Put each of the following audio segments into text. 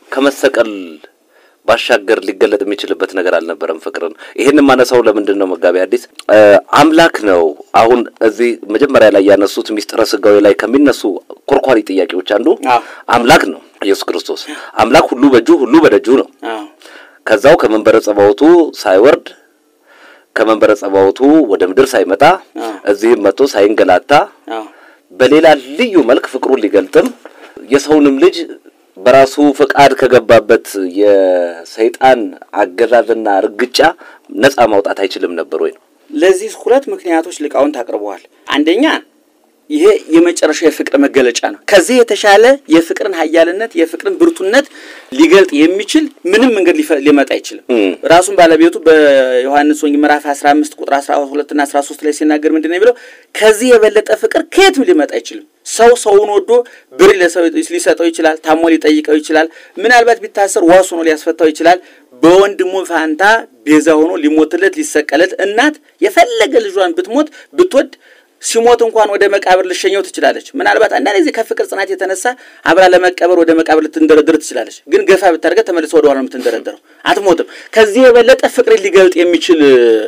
ከመሰቀል ባሻገር ሊገለጥ የሚችልበት ነገር አልነበረም። ፍቅርን ይህን ማነሳው ለምንድን ነው መጋቢ ሐዲስ አምላክ ነው። አሁን እዚህ መጀመሪያ ላይ ያነሱት ሚስጥረ ስጋዊ ላይ ከሚነሱ ኮርኳሪ ጥያቄዎች አንዱ አምላክ ነው። ኢየሱስ ክርስቶስ አምላክ ሁሉ በእጁ ሁሉ በደጁ ነው። ከዛው ከመንበረ ጸባዖቱ ሳይወርድ ከመንበረ ጸባዖቱ ወደ ምድር ሳይመጣ እዚህም መጥቶ ሳይንገላታ በሌላ ልዩ መልክ ፍቅሩን ሊገልጥም የሰውንም ልጅ በራሱ ፈቃድ ከገባበት የሰይጣን አገዛዝና እርግጫ ነፃ ማውጣት አይችልም ነበር ወይ ነው? ለዚህ ሁለት ምክንያቶች ሊቃውንት አቅርበዋል። አንደኛ ይሄ የመጨረሻው የፍቅር መገለጫ ነው። ከዚህ የተሻለ የፍቅርን ኃያልነት የፍቅርን ብርቱነት ሊገልጥ የሚችል ምንም መንገድ ሊመጣ አይችልም። ራሱን ባለቤቱ በዮሐንስ ወንጌል ምዕራፍ 15 ቁጥር 12 እና 13 ላይ ሲናገር ምንድን ነው የሚለው? ከዚህ የበለጠ ፍቅር ከየትም ሊመጣ አይችልም። ሰው ሰውን ወዶ ብር ሊሰጠው ይችላል። ታሞ ሊጠይቀው ይችላል። ምናልባት ቢታሰር ዋስ ሆኖ ሊያስፈታው ይችላል። በወንድሙ ፋንታ ቤዛ ሆኖ ሊሞትለት ሊሰቀለት እናት የፈለገ ልጇን ብትሞት ብትወድ ሲሞት እንኳን ወደ መቃብር ልሸኘው ትችላለች። ምናልባት አንዳንድ ጊዜ ከፍቅር ጽናት የተነሳ አብራ ለመቀበር ወደ መቃብር ልትንደረድር ትችላለች። ግን ገፋ ብታደርገ ተመልሶ ወደ ኋላ ነው የምትንደረደረው፣ አትሞትም። ከዚህ የበለጠ ፍቅርን ሊገልጥ የሚችል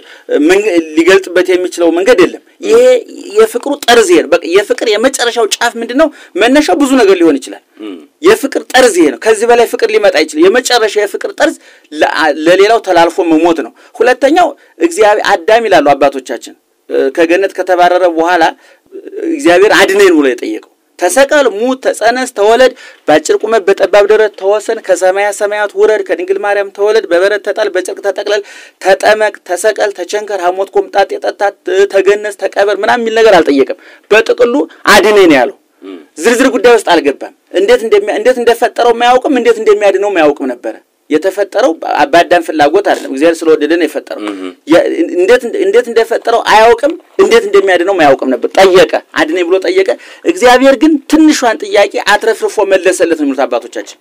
ሊገልጥበት የሚችለው መንገድ የለም። ይሄ የፍቅሩ ጠርዝ ይሄ ነው። በቃ የፍቅር የመጨረሻው ጫፍ ምንድን ነው? መነሻው ብዙ ነገር ሊሆን ይችላል። የፍቅር ጠርዝ ይሄ ነው። ከዚህ በላይ ፍቅር ሊመጣ አይችልም። የመጨረሻ የፍቅር ጠርዝ ለሌላው ተላልፎ መሞት ነው። ሁለተኛው እግዚአብሔር አዳም ይላሉ አባቶቻችን ከገነት ከተባረረ በኋላ እግዚአብሔር አድነን ብሎ የጠየቀው ተሰቀል፣ ሙት፣ ተጸነስ፣ ተወለድ፣ በአጭር ቁመት በጠባብ ደረት ተወሰን፣ ከሰማያ ሰማያት ውረድ፣ ከድንግል ማርያም ተወለድ፣ በበረት ተጣል፣ በጨርቅ ተጠቅለል፣ ተጠመቅ፣ ተሰቀል፣ ተቸንከር፣ ሐሞት ኮምጣጤ ጠጣ፣ ተገነዝ፣ ተቀበር ምናምን የሚል ነገር አልጠየቅም። በጥቅሉ አድነን ያለው ዝርዝር ጉዳይ ውስጥ አልገባም። እንዴት እንዴት እንደፈጠረው የማያውቅም፣ እንዴት እንደሚያድነው የማያውቅም ነበረ። የተፈጠረው በአዳም ፍላጎት አይደለም። እግዚአብሔር ስለወደደ ነው የፈጠረው። እንዴት እንዴት እንደፈጠረው አያውቅም፣ እንዴት እንደሚያድነው አያውቅም ነበር። ጠየቀ፣ አድነኝ ብሎ ጠየቀ። እግዚአብሔር ግን ትንሿን ጥያቄ አትረፍርፎ መለሰለት ነው የሚሉት አባቶቻችን።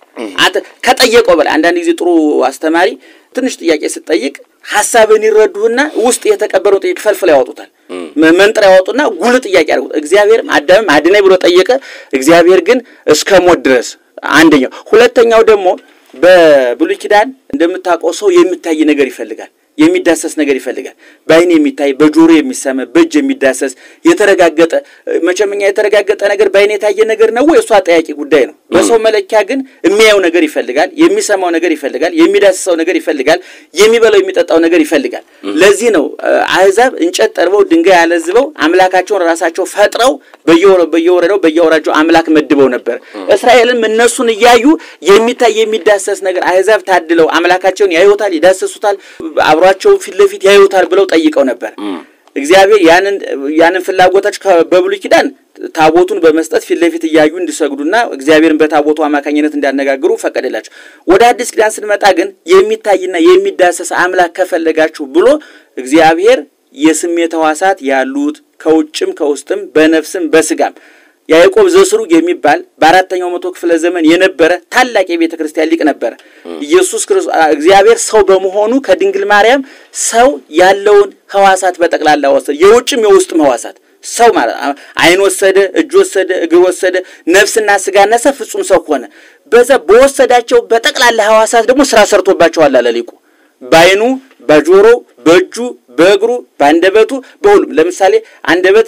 ከጠየቀው በላይ አንዳንድ ጊዜ ጥሩ አስተማሪ ትንሽ ጥያቄ ስትጠይቅ ሀሳብን ይረዱህና ውስጥ የተቀበረው ጥያቄ ፈልፍለው ያወጡታል። መንጥር ያወጡና ጉል ጥያቄ ያደርጉት። እግዚአብሔርም አዳምም አድነኝ ብሎ ጠየቀ። እግዚአብሔር ግን እስከ ሞት ድረስ አንደኛው። ሁለተኛው ደግሞ በብሉይ ኪዳን እንደምታውቀው ሰው የሚታይ ነገር ይፈልጋል፣ የሚዳሰስ ነገር ይፈልጋል። በዓይን የሚታይ በጆሮ የሚሰማ በእጅ የሚዳሰስ የተረጋገጠ መቼም እኛ የተረጋገጠ ነገር በዓይን የታየ ነገር ነው ወይ? እሱ አጠያቂ ጉዳይ ነው። በሰው መለኪያ ግን የሚያየው ነገር ይፈልጋል፣ የሚሰማው ነገር ይፈልጋል፣ የሚዳስሰው ነገር ይፈልጋል፣ የሚበላው የሚጠጣው ነገር ይፈልጋል። ለዚህ ነው አሕዛብ እንጨት ጠርበው ድንጋይ ያለዝበው አምላካቸውን ራሳቸው ፈጥረው በየወረዳው በየወራጃው አምላክ መድበው ነበር። እስራኤልም እነሱን እያዩ የሚታይ የሚዳሰስ ነገር አሕዛብ ታድለው አምላካቸውን ያዩታል፣ ይዳሰሱታል፣ አብሯቸው ፊት ለፊት ያዩታል ብለው ጠይቀው ነበር። እግዚአብሔር ያንን ያንን ፍላጎታቸው በብሉይ ኪዳን ታቦቱን በመስጠት ፊት ለፊት እያዩ እንዲሰግዱና እግዚአብሔርን በታቦቱ አማካኝነት እንዲያነጋግሩ ፈቀደላቸው። ወደ አዲስ ኪዳን ስንመጣ ግን የሚታይና የሚዳሰስ አምላክ ከፈለጋችሁ ብሎ እግዚአብሔር የስሜት ሕዋሳት ያሉት ከውጭም ከውስጥም በነፍስም በስጋም ያዕቆብ ዘስሩግ የሚባል በአራተኛው መቶ ክፍለ ዘመን የነበረ ታላቅ የቤተ ክርስቲያን ሊቅ ነበረ። ኢየሱስ ክርስቶስ እግዚአብሔር ሰው በመሆኑ ከድንግል ማርያም ሰው ያለውን ሕዋሳት በጠቅላላ ወሰደ፣ የውጭም የውስጥም ሕዋሳት ሰው ማለት ዓይን ወሰደ፣ እጅ ወሰደ፣ እግር ወሰደ፣ ነፍስና ስጋ ነሰ፣ ፍጹም ሰው ሆነ። በዛ በወሰዳቸው በጠቅላላ ሕዋሳት ደግሞ ስራ ሰርቶባቸዋል አለ ሊቁ በዓይኑ በጆሮ በእጁ በእግሩ በአንደበቱ በሁሉም። ለምሳሌ አንደበት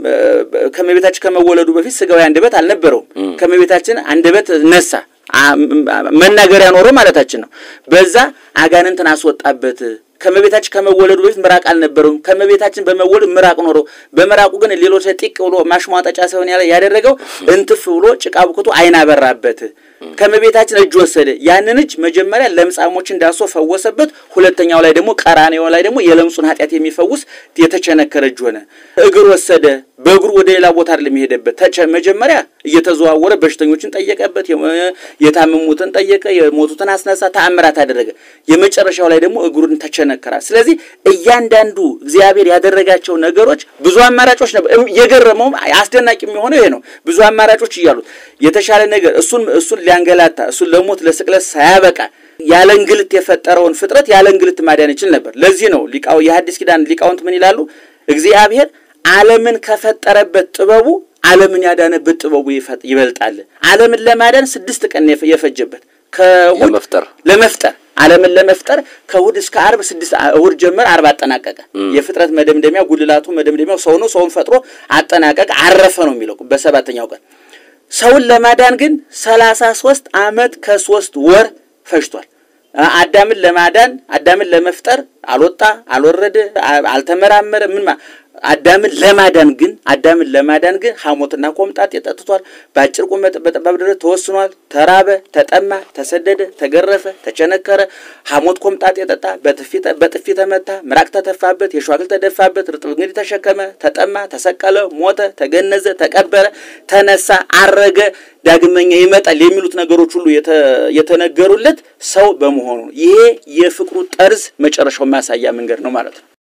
ከመቤታችን ከመወለዱ በፊት ስጋዊ አንደበት አልነበረውም። ከመቤታችን አንደበት ነሳ፣ መናገሪያ ኖሮ ማለታችን ነው። በዛ አጋንንትን አስወጣበት። ከመቤታችን ከመወለዱ በፊት ምራቅ አልነበረውም። ከመቤታችን በመወለድ ምራቅ ኖሮ፣ በምራቁ ግን ሌሎች ጢቅ ብሎ ማሽሟጠጫ ሳይሆን ያደረገው እንትፍ ብሎ ጭቃ ብክቶ ዓይን አበራበት። ከመቤታችን እጅ ወሰደ። ያንን እጅ መጀመሪያ ለምጻሞችን ዳሶ ፈወሰበት። ሁለተኛው ላይ ደግሞ ቀራኔው ላይ ደግሞ የለምጹን ኃጢአት የሚፈውስ የተቸነከረ እጅ ሆነ። እግር ወሰደ። በእግሩ ወደ ሌላ ቦታ አይደለም የሄደበት። መጀመሪያ እየተዘዋወረ በሽተኞችን ጠየቀበት፣ የታመሙትን ጠየቀ፣ የሞቱትን አስነሳ፣ ተአምራት አደረገ። የመጨረሻው ላይ ደግሞ እግሩን ተቸነከራል። ስለዚህ እያንዳንዱ እግዚአብሔር ያደረጋቸው ነገሮች ብዙ አማራጮች ነበር። የገረመውም አስደናቂ የሚሆነው ይሄ ነው። ብዙ አማራጮች እያሉት የተሻለ ነገር እሱን እሱን ሊያንገላታ እሱን ለሞት ለስቅለት ሳያበቃ ያለ እንግልት የፈጠረውን ፍጥረት ያለ እንግልት ማዳን ይችል ነበር። ለዚህ ነው ሊቃው የሐዲስ ኪዳን ሊቃውንት ምን ይላሉ? እግዚአብሔር ዓለምን ከፈጠረበት ጥበቡ ዓለምን ያዳነበት ጥበቡ ይበልጣል። ዓለምን ለማዳን ስድስት ቀን የፈጀበት ከእሑድ ለመፍጠር ለመፍጠር ዓለምን ለመፍጠር ከእሑድ እስከ ዓርብ ስድስት እሑድ ጀመር፣ ዓርብ አጠናቀቀ። የፍጥረት መደምደሚያ ጉልላቱ መደምደሚያው ሰው ነው። ሰውን ፈጥሮ አጠናቀቀ፣ አረፈ ነው የሚለው በሰባተኛው ቀን። ሰውን ለማዳን ግን ሰላሳ ሶስት ዓመት ከሶስት ወር ፈጅቷል። አዳምን ለማዳን አዳምን ለመፍጠር አልወጣ አልወረደ አልተመራመረ ምን አዳምን ለማዳን ግን አዳምን ለማዳን ግን ሐሞትና ኮምጣጤ ጠጥቷል። በአጭር ቁመት በጠባብ ደረት ተወስኗል። ተራበ፣ ተጠማ፣ ተሰደደ፣ ተገረፈ፣ ተቸነከረ። ሐሞት ኮምጣጤ ጠጣ፣ በጥፊ ተመታ፣ ምራቅ ተተፋበት፣ የሸዋግል ተደፋበት፣ ርጥብ እንግዲህ ተሸከመ፣ ተጠማ፣ ተሰቀለ፣ ሞተ፣ ተገነዘ፣ ተቀበረ፣ ተነሳ፣ አረገ፣ ዳግመኛ ይመጣል የሚሉት ነገሮች ሁሉ የተነገሩለት ሰው በመሆኑ ይሄ የፍቅሩ ጠርዝ መጨረሻው ማሳያ መንገድ ነው ማለት ነው።